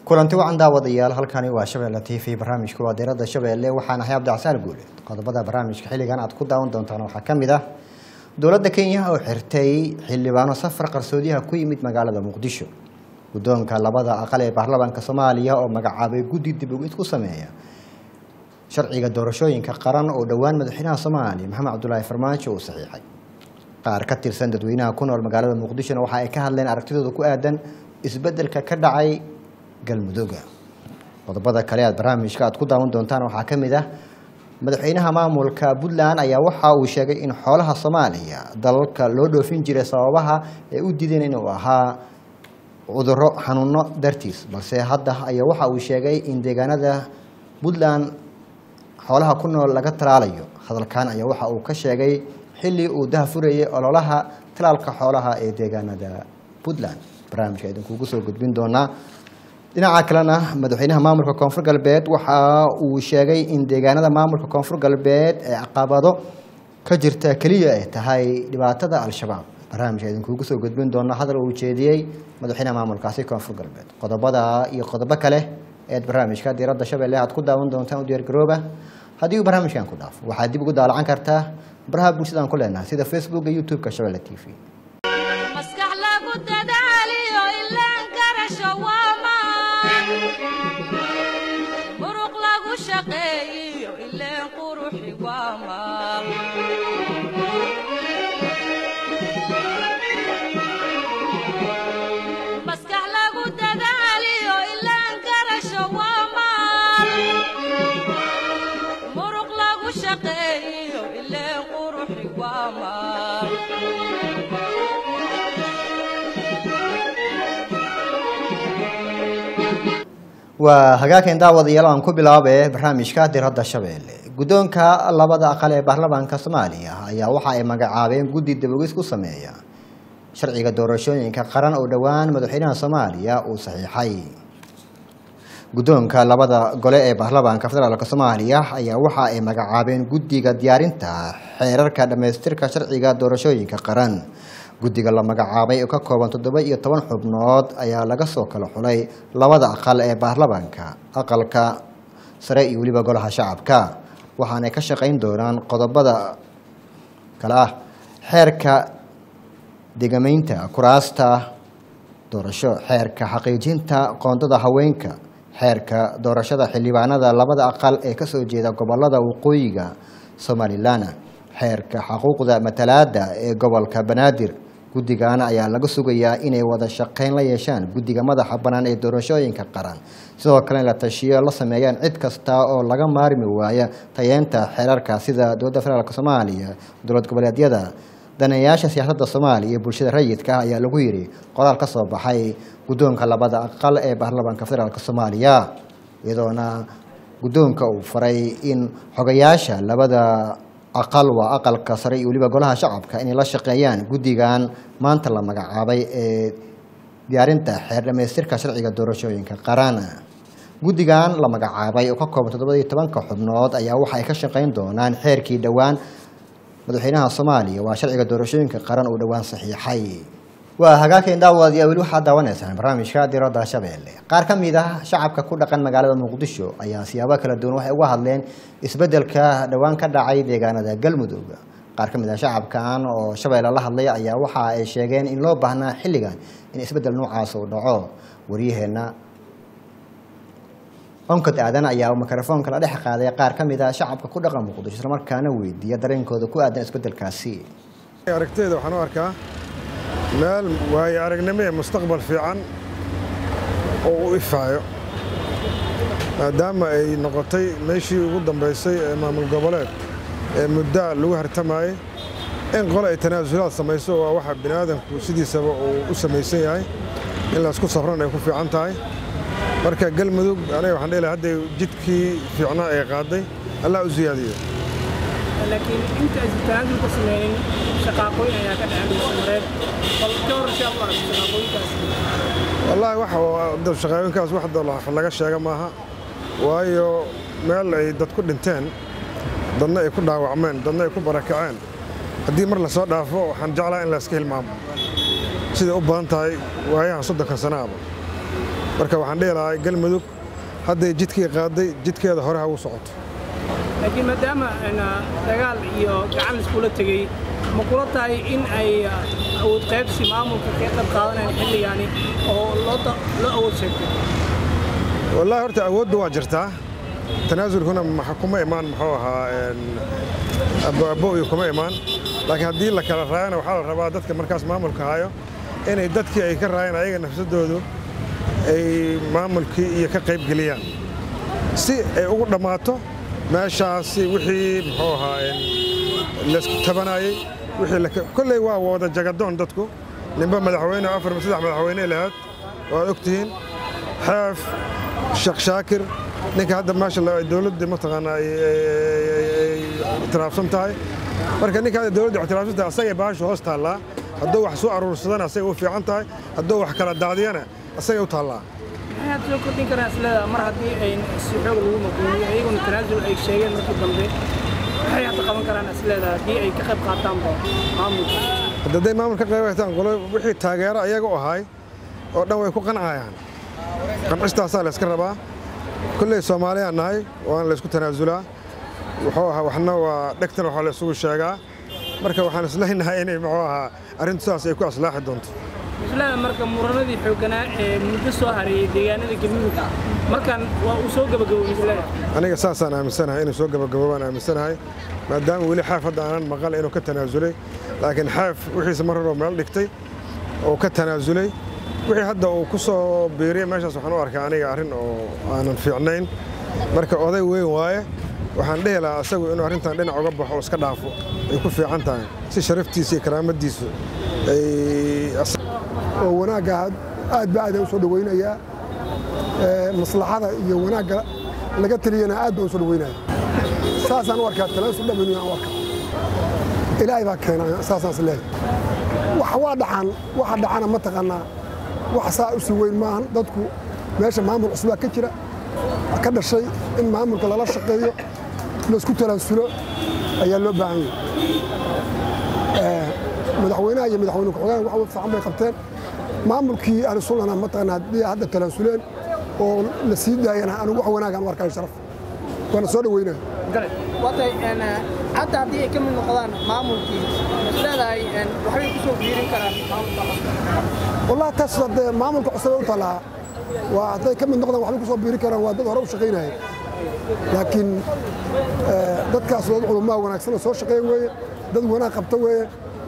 kulanti wacan daawadayaal halkani waa shabeelle t v barnaamijka waa diirada shabeelle waxaan ahay cabdicasaan guule qodobada barnaamijka xilligan aad ku daawan doontaan waxaa ka mid ah dowladda kenya oo xirtay xildhibaano safar qarsoodiyaha ku yimid magaalada muqdisho guddoonka labada aqal ee baarlamaanka soomaaliya oo magacaabay guddi dib ugid ku sameeya sharciga doorashooyinka qaran oo dhowaan madaxweynaha soomaaliya maxamed cabdulaahi farmaajo uu saxiixay qaar ka tirsan dadweynaha ku nool magaalada muqdishona waxa ay ka hadleen aragtidooda ku aadan isbeddelka ka dhacay galmudugga qodobada kale aad barnaamijka aad ku daawan doontaan waxaa ka mid ah madaxweynaha maamulka puntland ayaa waxa uu sheegay in xoolaha soomaaliya dalalka loo dhoofin jiray sababaha ay u diideen inuu ahaa cudurro xanuuno dartiis balse hadda ayaa waxa uu sheegay in deegaanada puntland xoolaha ku nool laga talaalayo hadalkan ayaa waxa uu ka sheegay xilli uu dahafurayay ololaha talaalka xoolaha ee deegaanada puntland barnaamijka idinkugu soo gudbin doonaa dhinaca kalena madaxweynaha maamulka koonfur galbeed waxa uu sheegay in deegaanada maamulka koonfur galbeed ee caqabado ka jirta keliya ay tahay dhibaatada al-shabaab barnaamijka idinkugu soo gudbin doona hadal uu jeediyey madaxweynaha maamulkaasi koonfur galbeed qodobada iyo qodobo kale eed barnaamijka diiradda shabeelle aad ku daawan doontaan u diyaargarooba haddii uu barnaamijkan ku dhaafo waxaad dib ugu daalacan kartaa baraha bulshadaan ku leenahay sida facebooka youtube-ka shabeelle t v maskax lagu dadaaliyo ilaan garasho waamaan muruq lagu shaqeeyiyo ileen quruxi waamaan maskax lagu dadaaliyo ilaan garasho waamaan muruq lagu shaqeeyiyo ileen quruxi waamaan waa hagaageen daawadayaal aan ku bilaabe barnaamijka diradda shabeelle guddoonka labada aqal ee baarlamaanka soomaaliya ayaa waxa ay magacaabeen guddi dabogis ku sameeya sharciga doorashooyinka qaran oo dhowaan madaxweynaha soomaaliya uu saxiixay guddoonka labada gole ee baarlamaanka federaalk soomaaliya ayaa waxa ay magacaabeen guddiga diyaarinta xeerarka dhammaystirka sharciga doorashooyinka qaran guddiga la magacaabay oo ka kooban toddoba iyo toban xubnood ayaa laga soo kala xulay labada aqal ee baarlamaanka aqalka sare iyo weliba golaha shacabka waxaanay ka shaqayn doonaan qodobada kale ah xeerka degamaynta kuraasta doorasho xeerka xaqiijinta qoondada haweenka xeerka doorashada xildhibaanada labada aqal ee kasoo jeeda gobolada waqooyiga somalilan xeerka xuquuqda matalaada ee gobolka banaadir guddigan ayaa laga sugayaa inay wada shaqeyn la yeeshaan guddiga madaxa bannaan ee doorashooyinka qaran sidoo kale in la tashiyo la sameeyaan cid kasta oo laga maarmi waaya tayeenta xeerarka sida dowladda federaalk soomaaliya dowlad goboleedyada daneeyaasha siyaasadda soomaaliya iyo bulshada rayidka ah ayaa lagu yidhi qoraal ka soo baxay guddoonka labada aqal ee baarlamaanka federaalk soomaaliya iyadoona guddoonka uu faray in xogayaasha labada aqal waa aqalka sare iyo weliba golaha shacabka inay la shaqeeyaan guddigan maanta la magacaabay ee diyaarinta xeer dhamaystirka sharciga doorashooyinka qaran guddigan la magacaabay oo ka kooban toddobadiyo tobanka xubnood ayaa waxa ay ka shaqeyn doonaan xeerkii dhowaan madaxweynaha soomaaliya waa sharciga doorashooyinka qaran uu dhowaan saxiixay waa hagaageen daawadayaa weli waxaad daawanaysaan barnaamijka diradda shabeelle qaar ka mid ah shacabka ku dhaqan magaalada muqdisho ayaa siyaabo kala duwan waxay uga hadleen isbeddelka dhowaan ka dhacay deegaanada galmudug qaar ka mid ah shacabkan oo shabeelle la hadlay ayaa waxa ay sheegeen in loo baahnaa xilligan in isbeddel noocaas uu dhaco waryaheenna onkod aadan ayaa mikrofoonka la dhex qaaday qaar ka mid ah shacabka ku dhaqan muqdisho islamarkaana weydiiya dareenkooda ku aadan isbeddelkaasi aragteyda waxaan u arkaa meel waayo aragnimo ee mustaqbal fiican oo u ifaayo maadaama ay noqotay meeshii ugu dambaysay ee maamul goboleed ee muddaa lagu hartamayey in qole ay tanaasulaad samayso waa waxa bini aadamku sidiisaba uu u samaysan yahay in laysku safran ay ku fiican tahay marka galmudug aniga waxaan dhihi lahaa hadday jidkii fiicnaa ay qaaday allah u siyaadiyo laakiin inta aysan tanaasul ka sameynin shaqaaqooyin ayaa ka dhacay bulshamareed bal ka hor insha allah shaqaaqooyinkaas wallaahi waxa shaqaawinkaas wax laga sheega maaha waayo meel ay dad ku dhinteen dadna ay ku dhaawacmeen dadna ay ku barakaceen haddii mar la soo dhaafo waxaan jeclaa in la iska hilmaamo siday u badan tahay waayahan soddonka sanaaba marka waxaan dhihi lahaa galmudug hadday jidkii qaaday jidkeeda hore ha u socoto laakiin maadaama dagaal iyo gacan iskula tegey ma kula tahay in ay awood qaybsi maamulka ka qayb qaadanayaan xilligaani oo loo awood sheegtay wallaahi horta awoodda waa jirtaa tanaasulkuna kuma imaan muxuu ahaa aboabo iyo kuma imaan laakiin haddii la kala raayana waxaa la rabaa dadka markaas maamulka hayo inay dadkii ay ka raayeen ayaga nafsadoodu ay maamulkii iyo ka qayb geliyaan si ay ugu dhammaato meeshaasi wixii muxuu ahaa laysku tabanayey wixii kolley waa wada jagadoon dadku ninba madaxweyne afar saddex madaxweyne lahaad waad og tihiin xeef sheekh shaakir ninka hadda meesha dowladda mataqaanaa ay itiraafsan tahay marka ninka hadda dowladda itiraafsan tahay asagay baashu hoos taallaa hadduu wax soo aruursadana asagay u fiican tahay hadduu wax kala daadiyana asagay u taallaa maxaad soo kordhin karaan isleedaa mar haddii ay si xoog lagu maquumiyo iyaguna tanaasul ay sheegeen markii dambe maxay hadda qaban karaan isleedaa haddii ay ka qayb qaataanba maamulka hadday maamul ka qayb qaataan qolo wixii taageero ayaga u ahay oo dhan way ku qancayaan qancistaasaa la yska rabaa kolley soomaaliyaan nahay waana laysku tanaasulaa wuxuu ahaa waxna waa dhegtan waxaa la isugu sheegaa marka waxaan isleynahay inay muxuu ahaa arrintu sidaas ay ku aslaaxi doonto islaada marka muranadii xoogganaa ee muddo soo hareeyey deegaanada galmudug markan waa uu soo gabagaboobay islaada aniga saasaan aaminsanahay inuu soo gabagaboobaan aaminsanahay maadaama weli xeef hadda aanan maqal inuu ka tanaasulay laakiin xeef wixiisa mar horoo meel dhigtay oo ka tanaasulay wixii hadda uu ku soo biiriyey meeshaas waxaan u arkaa aniga arrin oo aanan fiicnayn marka oday weyn waaye waxaan dhihi lahaa asagu inuu arrintan dhinac uga baxo oo iska dhaafo ay ku fiican tahay si sharaftiisa iyo karaamadiisu oo wanaagga aad ba aad u soo dhawaynayaa maslaxada iyo wanaagga laga taliyana aad baan u soo dhawaynaya saasaan u arkaa talaasu dhammaynu aan u arkaa ilaahay baa keena saasaan is leeyahay wax waa dhaxan waxa dhaxana ma taqaanaa wax saa u sii weyn maahan dadku meesha maamul cusbaa ka jira ka dhashay in maamulka lala shaqeeyo laisku talaasulo ayaa loo baahan yahay madaxweynaha iyo madaxweyne ku-xigeen wax fiican bay qabteen maamulkii ahlusunnana mataqaana haddii hadda talaasuleen oo la sii daayana anigu wax wanaagaan u arkayo sharaf waana soo dhaweynaya watay hadda haddii ay ka mid noqdaan maamulkii isleedahay waxbay ku soo biirin karaan maamulka wallahi taas haddee maamulka cusubay u tallaa waa hadday ka mid noqdaan waxbay ku soo biiri karaan waa dad hore u shaqaynaya laakiin dadkaas dad culumaa wanaagsan oo soo shaqeyn weeye dad wanaag qabta weeye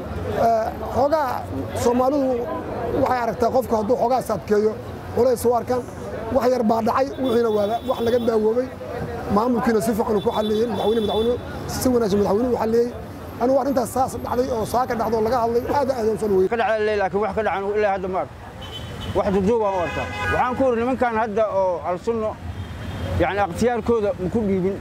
xoogaa soomaalidu waxay aragtaa qofku hadduu xoogaa saadkeeyo culays u arkaan wax yar baa dhacay wixiina waa wax laga daawoobay maamulkiina si fiican ku xalleeyey madaxweyne madaxweyne si wanaagsan madaxweyne u xalleeyey anigu arrintaas saas dhacday oo saaka dhacdo laga hadlay aad aad aan soo dhaweeyey ka dhacay laakiin wax ka dhacan ilaa hadda ma arko wax duduub aan u arkaa waxaan ku uri nimankan hadda oo alsunno yani ikhtiyaarkooda ma ku dhiibin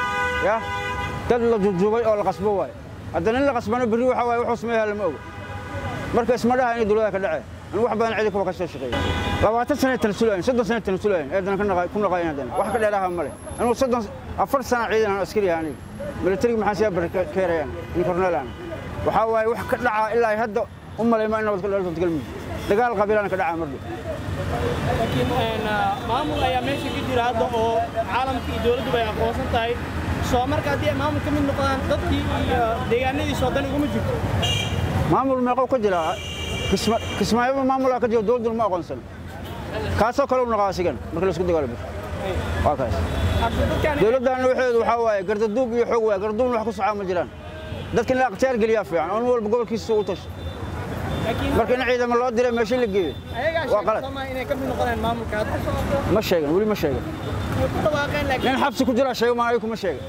ya dad la duduubay oo la qasbo waaye hadda nin la qasbana berri waxa waaye wuxuu sameeyaa lama oga marka isma dhaha inay dowladaha ka dhaceen anigu wax badan cidi kuwa ka soo shaqeeya labaatan sane tanasulayn soddon sane tanasulayn eedana ku naqayn haddana wax ka dheeraha male anigu soddon afar sana ciidan aan askari ahaa aniga milatariga maxaa siyaa barkeerayaan in korneelaan waxaa waaye wax ka dhacaa ilaa hadda u malayma in nabad ka dhalto galmudug dagaal qabiilana ka dhacaa mardhow laakiin maamul ayaa meesha ka jira hadda oo caalamka iyo dowladduba ay aqoonsan tahay soo marka haddii ay maamul ka mid noqdaan dadkii iyo deegaanadiisa oo dan iguma jirto maamul meeqow ka jira kismaayaba maamulaa ka jira dowladduna ma aqoonsana kaasoo kale u noqaa asigan marka laisku dagaalo waa kaas dowladdaana waxeedu waxaa waaye gardaduub iyo xoog waay gardaduubna wax ku socaa ma jiraan dadka in la akhtiyaar geliyaa fiican oo nin walba gobolkiisa u tasho marka in ciidamo loo diray meesha la geeyo waa qalad inay ka mid noqdaan maamulka hadda ma sheegan weli ma sheegan way ku dhawaaqeen laakiin nin xabsi ku jira sheego maan ayagu ma sheegan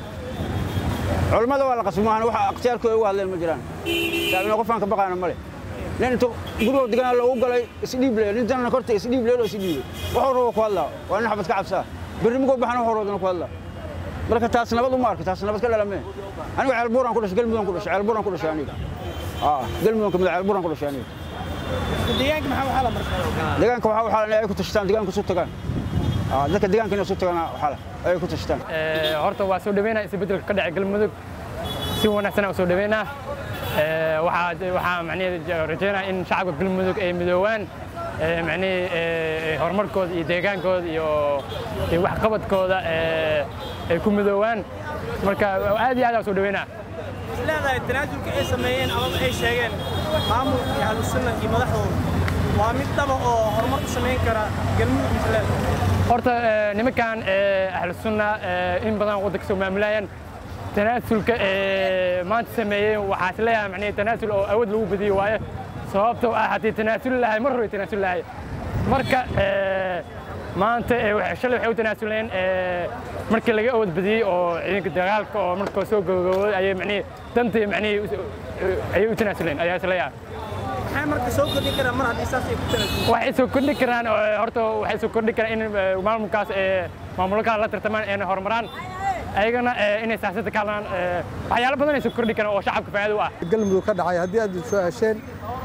culammada waa la qasbi maahan waxa akhtiyaarkooda uga hadleen ma jiraan saabina qofaan ka baqaana male nin intu gurigoo deganaa loogu galay isdhiib leeyo nin tanana korta isdhiib leeyo isdhiibay wuxuu rabo ku hadlaa waa nin xabad ka cabsaa berri mugoo baxana wuxuu rabana ku hadlaa marka taas nabad uma arka taas nabad ka dhalamee anigu ceelbuuraan ku dhashay galmudaan ku dhashay ceelbuuraan ku dhashay aniga galmudaan kamid ceelbuuraan ku dhashay aniga deegaanka maxaa waxaa la markaa deegaanka waxaa waxaa la ay ku tashtaan deegaanka isu tagaan dadka deegaanka inay isu tagaan waxaa la ay ku tashtaan horta waa soo dhaweynaa isbeddelka ka dhacay galmudug si wanaagsan aan soo dhaweynaa waxaa waxaa macnaheedu rajeynaa in shacabka galmudug ay midoowaan ee, macnihii ee, horumarkooda iyo deegaankooda iyo iyo waxqabadkooda ee, ay ku midoowaan marka aad iyo aad aan soo dhaweynaa leedahay tanaasulka ay sameeyeen amaba ay sheegeen maamulka iyo ahlusunna iyo madaxdooda waa mid dhaba oo horumar u samayn kara galmudug misleeda horta ee, nimankan ee, ahlu sunna ee, in badan waddanka soo maamulayaan tanaasulka ee, maanta sameeyey waxaa is leeyahay macnihi tanaasul oo awood lagu badiyo waaye sababtoo ah haddii tanaasul lahay mar hore tanaasul lahay marka ee, maanta ee, waxay- shalay waxay u tanaasuleen ee, markii laga awood badiyey oo ciidanka dagaalka oo markoo soo gabagabooday ayay macnihi dantii macnihi ayay u tanaasuleen ayaa is leeyahay maxay marka soo kordhin karaan mar haddii saas ay ku tanaasulin waxay soo kordhi karaan oo, horta waxay soo kordhi karaan in eh, maamulkaas ee maamulkaas la tartamaan ayna horumaraan ayagana eh, inay siyaasadda ka hadlaan eh, waxyaalo badan ay soo kordhi karaan oo shacabka faa'iido u ah galmudug ka dhacay haddii aad soo hesheen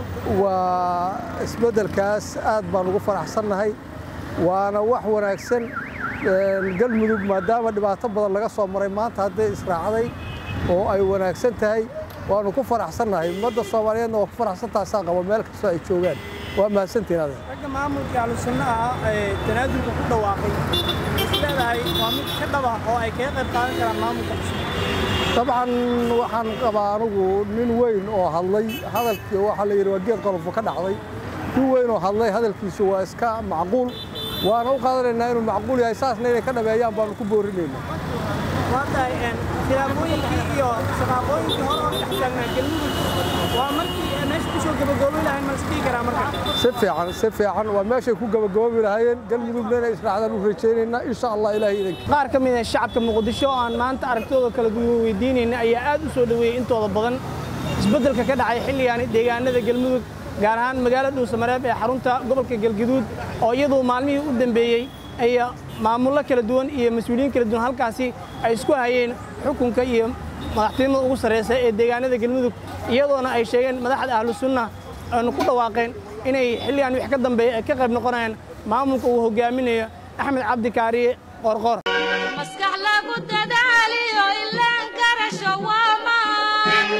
waa isbeddelkaas aad baan ugu faraxsannahay waana wax wanaagsan Een, galmudug maadaama dhibaato badan laga soo maray maanta hadday israacday oo ay wanaagsan tahay waanu ku faraxsannahay ummadda soomaaliyeedna waa ku faraxsantaha saa qaba meel kastoo ay joogaan waa mahadsantihin adeer ragga maamulka ahlusunna ah ee tanaasulka ku dhawaaqay is leedahay waa mid ka dhaba oo ay kaga qayb qaadan karaan maamulka cusub dabcan waxaan qabaa anigu nin weyn oo hadlay hadalkii waxaa la yidhi waa geed qolofo ka dhacday nin weyn oo hadlay hadalkiisu waa iska macquul waana u qaadanaynaa inuu macquul yahay saasna inay ka dhameeyaan baanu ku boorinaynaa waa tahay een, khilaafooyinkii iyo shaqaaqooyinkii hore oo dhex taagnaa galmudug waa markii ay meesha kusoo gabagoobi lahayn ma isdhihi karaa marka si fiican si fiican waa meeshay ku gabagaboobi lahaayeen galmudugna inay israacdaan u rajaynaynaa insha allah ilaahay idanki qaar ka mid ah shacabka muqdisho oo aan maanta aragtidooda kala duwan weydiinayna ayaa aad u soo dhoweeyey intooda badan isbeddelka ka dhacay xilligaani deegaanada galmudug gaar ahaan magaalada dhuusamareeb ee xarunta gobolka galgaduud oo iyadu maalmihii u dambeeyey ay maamullo kala duwan iyo mas-uuliyiin kala duwan halkaasi ay isku hayeen xukunka iyo madaxtinimada ugu sarreysa ee deegaanada galmudug iyadoona ay sheegeen madaxda ahlu sunna aanu ku dhawaaqeen inay xilligan wix ka dambeeya ay ka qayb noqonayaan maamulka uu hogaaminayo axmed cabdi kaariye qorqor maskax lagu dadaaliyo ilaan garasho waa maan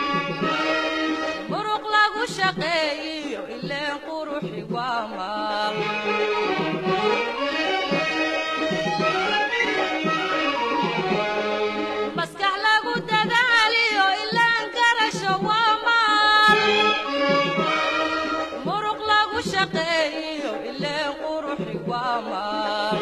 muruq lagu shaqeeyiyo ileen quruxi waa maal maskax lagu dadaaliyo ilaan garasho waa maal muruq lagu shaqeeyiyo ileen quruxi waa maal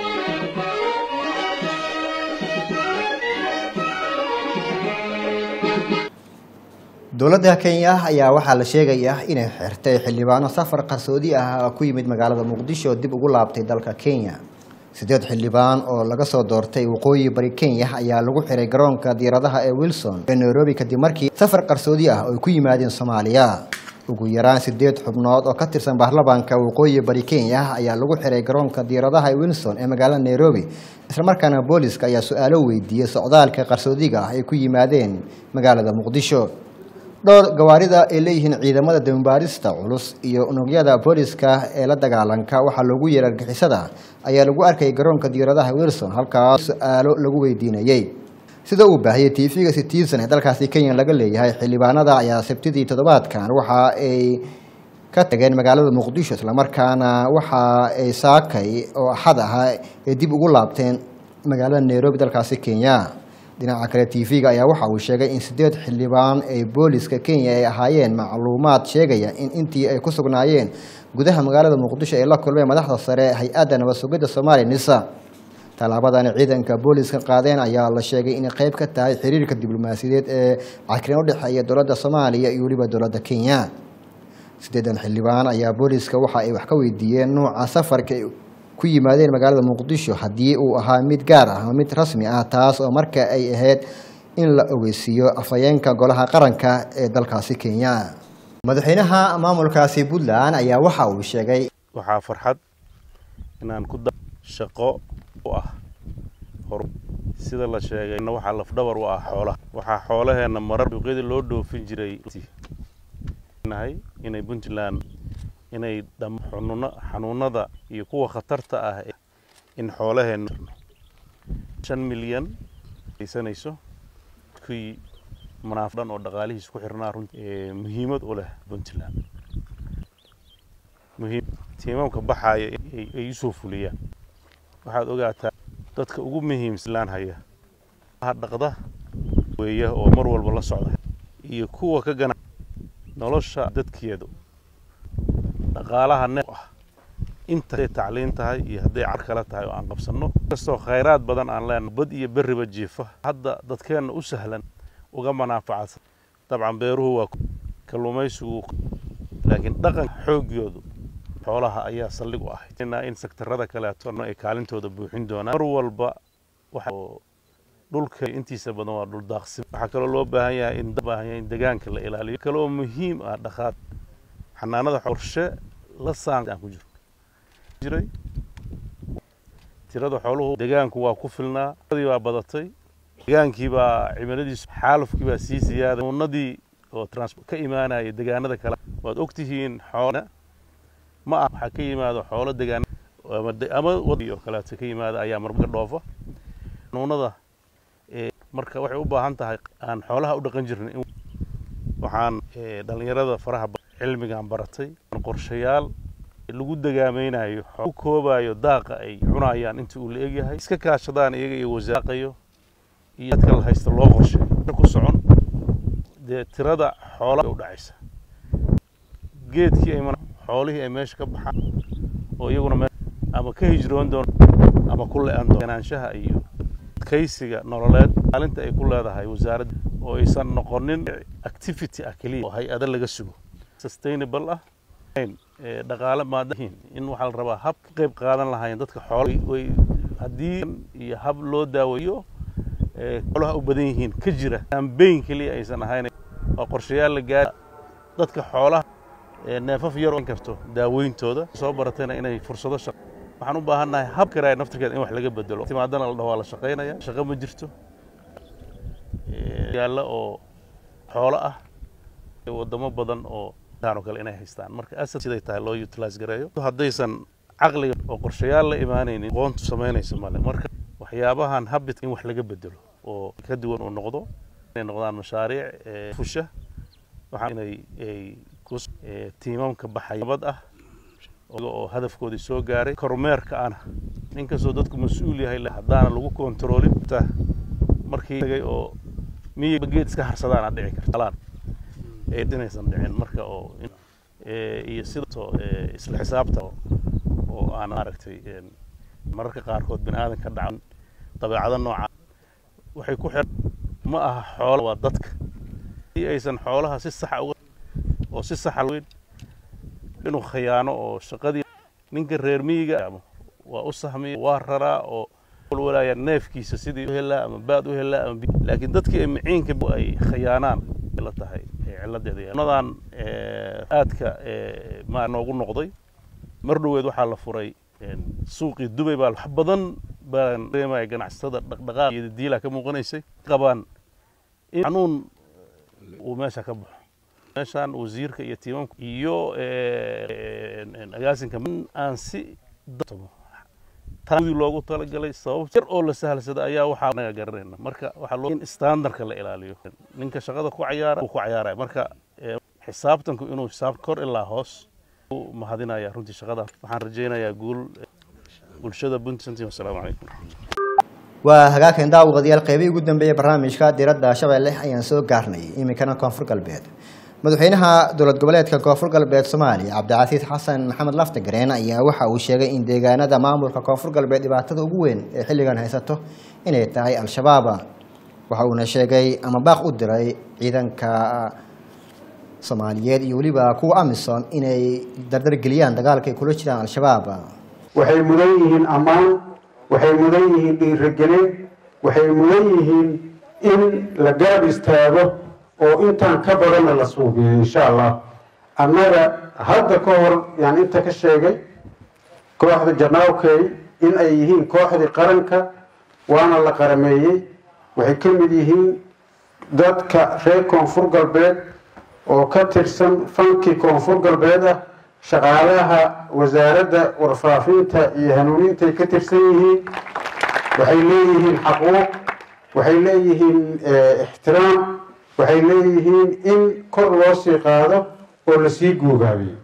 dowladda kenya ayaa waxaa la sheegayaa inay xirtay xildhibaano safar qarsoodi ah oo ku yimid magaalada muqdisho oo dib ugu laabtay dalka kenya sideed xildhibaan oo laga soo doortay waqooyi bari kenya ayaa lagu xiray garoonka diiradaha ee wilson ee nairobi kadib markii safar qarsoodi ah oo ay ku yimaadeen soomaaliya ugu yaraan sideed xubnood oo ka tirsan baarlamaanka waqooyi bari kenya ayaa lagu xiray garoonka diiradaha ee wilson ee magaalada nairobi islamarkaana booliska ayaa su-aalo weydiiyey socdaalka qarsoodiga ah ay ku yimaadeen magaalada muqdisho dhowr gawaarida ay leeyihiin ciidamada dambaarista culus iyo unugyada booliska ee la dagaalanka waxaa loogu yeeray argixisada ayaa lagu arkayay garoonka diiradaha wilson halkaas su-aalo lagu weydiinayey sida uu baahiyey tv-ga citizen ee dalkaasi kenya laga leeyahay xildhibaanada ayaa sabtidii toddobaadkan waxa ay ka tageen magaalada muqdisho islamarkaana waxa ay saakay oo axad ahaa ay dib ugu laabteen magaalada nairobi dalkaasi kenya dhinaca kale tv-ga ayaa waxa uu sheegay in sideed xildhibaan ee booliska kenya ay ahaayeen macluumaad sheegaya in intii ay ku sugnaayeen gudaha magaalada muqdisho ay la kulmeen madaxda sare ee hay-adda nabad sugidda soomaaliya nisa tallaabadani ciidanka booliska qaadeen ayaa la sheegay inay qayb ka tahay xiriirka diblomaasiyadeed ee cakirin u dhexeeya dowladda soomaaliya iyo weliba dowladda kenya sideedan xildhibaan ayaa booliska waxa ay wax ka weydiiyeen nuuca safarka ay ku yimaadeen magaalada muqdisho haddii uu ahaa mid gaar ah ama mid rasmi ah taas oo marka ay ahayd in la ogeysiiyo afhayeenka golaha qaranka ee dalkaasi kenya madaxweynaha maamulkaasi puntland ayaa waxa uu sheegay waxaa farxad inaan ku da shaqo u ah hor sida la sheegay waxaa lafdhabar u ah xoolaha waxaa xoolaheenna marar duuqyadii loo dhoofin jiray nahay inay puntland inay dham xanuuna xanuunada iyo kuwa khatarta ah in xoolaheenna shan milyan aysanayso kuwii munaafadhan oo dhaqaalihiis ku xirnaa runtii muhiimad u leh puntland muhiim tiimamka baxaaya ay- ay usoo fuliyaan waxaad ogaataa dadka ugu muhiimsan haya ha dhaqda weeya oo mar walba la socda iyo kuwa ka gana nolosha dadkeedu dhaqaalaha neef ah inta hadday tacliin tahay iyo hadday car kale tahay oo aan qabsanno kastoo khayraad badan aan leenahay bad iyo berriba jiifa hadda dadkeenna u sahlan uga manaafacadsan dabcan beeruhu waa kalluumaysigu laakiin dhaqanka xooggoodu xoolaha ayaa saldhig u ahayd Inaa in sektarada kaleeto ay kaalintooda buuxin doonaan mar walba waxa oo dhulka intiisa badan waa dhul daaqsin waxaa kaloo loo baahan yahay in baahan yahay in deegaanka la ilaaliyo kaloo muhiim ah dhaqaad xanaanada qorshe la saan aan ku jiro jiray tirada xooluhu deegaanku waa ku filnaa adi baa badatay deegaankii baa cimiladiisu xaalufkii baa sii ziyaaday unadii oo transport ka imaanaya deegaanada kale waad ogtihiin xoolana ma ah waxaa ka yimaado xoolo deegaan ama de- ama wadi oo kaleeto ka yimaada ayaa marmarka dhoofa nuunada ee marka waxay u baahan tahay aan xoolaha u dhaqan jirnay in waxaan ee, dhallinyarada faraha ba- cilmigan baratay qorshayaal lagu dagaamaynayo xoo- ku koobayo daaqa ay cunayaan inta uu la egyahay iska kaashadaan iyaga iyo wasaaqayo iyo dadka la haysta loo qorsheeyo ku socon dee tirada xoolaha u dhacaysa geedkii ay mana- xoolihii ay meesha ka baxaan oo iyaguna me- ama ka hijroon doon ama ku le-an doon ganaanshaha iyo adkaysiga nololeed maalinta ay ku leedahay wasaaradda oo aysan noqonin activity ah keliya oo hay-ada laga sugo sustainable ah ayn, ee, dhaqaale maadahin in waxaa la rabaa hab ka qayb qaadan lahaayeen dadka xoolo way haddii iyo hab loo daaweeyo ee, xoolaha u badan yihiin ka jira ambeyn keliya aysan ahayn waa qorshayaal la gaara dadka xoolaha ee, neefaf yar oo karto daaweyntooda soo baratayna inay fursado shaqo waxaan u baahannahay hab karaaya naftirkeeda in wax laga bedelo timaadana la dhaho waa la shaqaynaya shaqo ma jirto Ee, yaalla oo xoolo ah ee wadamo badan oo taan oo kale inay haystaan marka asad siday tahay loo utilize gareeyo haddaysan caqliga oo qorshayaal la imaanaynin aqoontu samaynaysa male marka waxyaabahan habit in wax laga bedelo oo ka duwan uu noqdo inay noqdaan mashaariic ee, fusha waxaa inay ay kus- ee, tiimamka baxay nabad ah oo oo hadafkoodii soo gaaray kormeerka ana inkastoo dadku mas-uul yahay la- haddaana lagu kontroolin ta markii tagay oo miyiga geed iska harsadaan aad dhici karta alaan ee inaysan dhicin marka oo in- ee, iyo sidoo ee, isla xisaabta oo- oo aan maaragtay een, mararka qaarkood bini aadan ka dhacan dabeecado nooca waxay ku xir ma aha xoolo waa dadka si aysan xoolaha si saxa uga oo si saxa weyn inuu khayaano oo shaqadii ninka reer miyiga ama waa u sahmiya waa raraa oo walwalaaya neefkiisa sidii u helaa ama baad u helaa ama bi- laakiin dadkii ay miciinka ay khayaanaan ay la tahay ee ciladeeda yahay. nadan ee, aadka ee, maa noogu noqday mar dhoweed waxaa la furay een, suuqii dubay baa wax badan baan dareemaya ganacsatada dhaqdhaqaaq iyo diila ka muuqanaysay qabaan in xanuun uu meesha ka baxo meeshaan wasiirka iyo tiimamka iyo ee, een, agaasinka in aan si dadmo taudi loogu talagalay sabab yar oo la sahlsada ayaa waxaa naga garanayna marka waxaa loo in standardka la ilaaliyo ninka shaqada ku cayaara uu ku cayaaraya marka ee, xisaabtanku inuu xisaab kor ilaa hoos u mahadinaya runtii shaqada waxaan rajaynayaa guul eh, bulshada puntland wasalaamu calaykum waa hagaagkan daawadayaal qeybihii ugu dambeeyey barnaamijka diradda shabeelle ayaan soo gaarnay iminkana koonfur galbeed madaxweynaha dowlad goboleedka koonfur galbeed soomaaliya cabdicasiis xasan maxamed laftagareen ayaa waxa uu sheegay in deegaanada maamulka koonfur galbeed dhibaatada ugu weyn ee xilligan haysato inay tahay al-shabaab waxa uuna sheegay ama baaq u diray ciidanka soomaaliyeed iyo weliba kuwa amisom inay dardargeliyaan dagaalka ay kula jiraan al-shabaab waxay mudan yihiin ammaan waxay mudan yihiin dhiirigelin waxay mudan yihiin in la garab istaago oo intaan ka badanna la suubiyo insha allah annaga hadda ka hor yaan inta ka sheegay kooxda janaawkay in ay yihiin kooxdii qaranka waana la qarameeyey waxay ka mid yihiin dadka reer koonfur galbeed oo ka tirsan fankii koonfur galbeed ah shaqaalaha wasaaradda warfaafinta iyo hanuunintaay ka tirsan yihiin waxay leeyihiin xaquuq waxay leeyihiin eh, ixtiraam waxay leeyihiin in kor loo sii qaado oo lasii guugaabiyo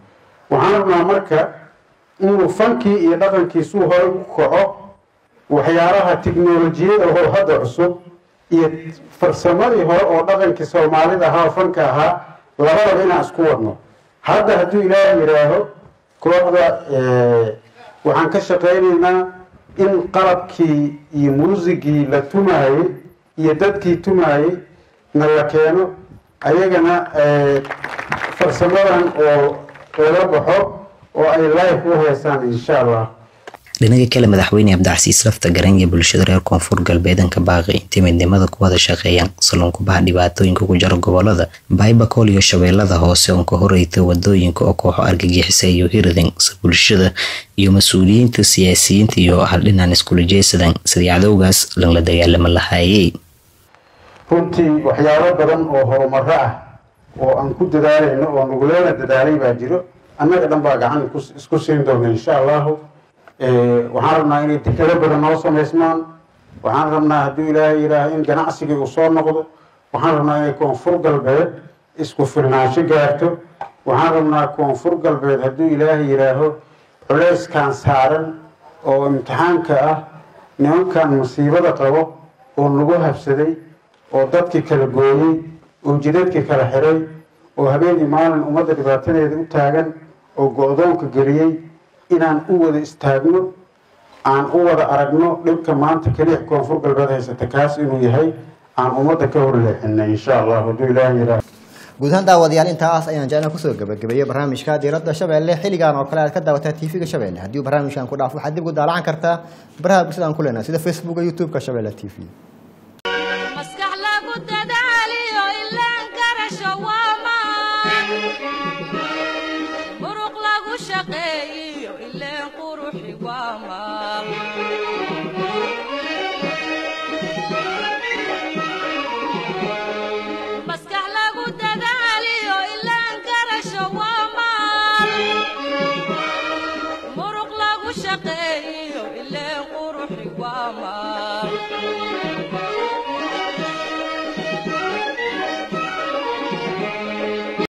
waxaan rabnaa marka inuu fankii iyo dhaqankiisuu hore u kaco waxyaalaha tiknolojiyada oo hadda cusub iyo farsamadii hore oo dhaqankii soomaalida ahaa oo fanka ahaa labadaba inaan isku wadno hadda hadduu ilaahay yidhaaho kooxda waxaan ka shaqaynaynaa in qalabkii iyo muusigii la tumaayey iyo dadkii tumaayey na la keeno ayagana farsamadan oo laga baxo oo ay live u heesaan insha allah dhinaga kale madaxweyne cabdicasiis lafta garan iyo bulshada reer koonfur galbeedanka baaqi intay midnimada ku wada shaqeeyaan salonkubaha dhibaatooyinka ku jira gobolada baybakool iyo shabeellada hoose oon ka horeyta wadooyinka oo kooxo argagixisa iyo hirding si bulshada iyo mas-uuliyiinta siyaasiyiinta iyo haldhinaan iskula jeesadan sidii cadowgaas lanla dagaalama lahaayey runtii waxyaalo badan oo horumaro ah oo aan ku dadaalayno oo nagulana dadaalay baa jiro annaga dhan baa gacan isku siin doona insha allahu waxaan rabnaa inay dekado badan noo samaysmaan waxaan rabnaa hadduu ilaahay yidhaaho in ganacsigii uu soo noqdo waxaan rabnaa inay koonfur galbeed isku filnaansho gaarto waxaan rabnaa koonfur galbeed hadduu ilaahay yidhaaho culeyskan saaran oo imtixaanka ah nimankan masiibada qabo oo nagu habsaday oo dadkii kala gooyey oo jidadkii kala xiray oo habeenii maalin ummadda dhibaatadeeda u taagan oo go-doonka geliyey inaan u wada istaagno aan u wada aragno dhibka maanta keliya koonfur galbeed haysata kaas inuu yahay aan ummadda ka horleexinay insha allah hadduu ilaahay yidhaaho guud ahaan daawadayaal intaas ayaan jecna kusoo gabagabeeyey barnaamijka diiradda shabeelle xilligan oo kale aad ka daawataa tv-ga shabeelle haddii barnaamijkan ku dhaaf waxaad dib ugu daalacan kartaa baraha bulshada aan ku leenahay sida facebooka youtube-ka shabeelle t v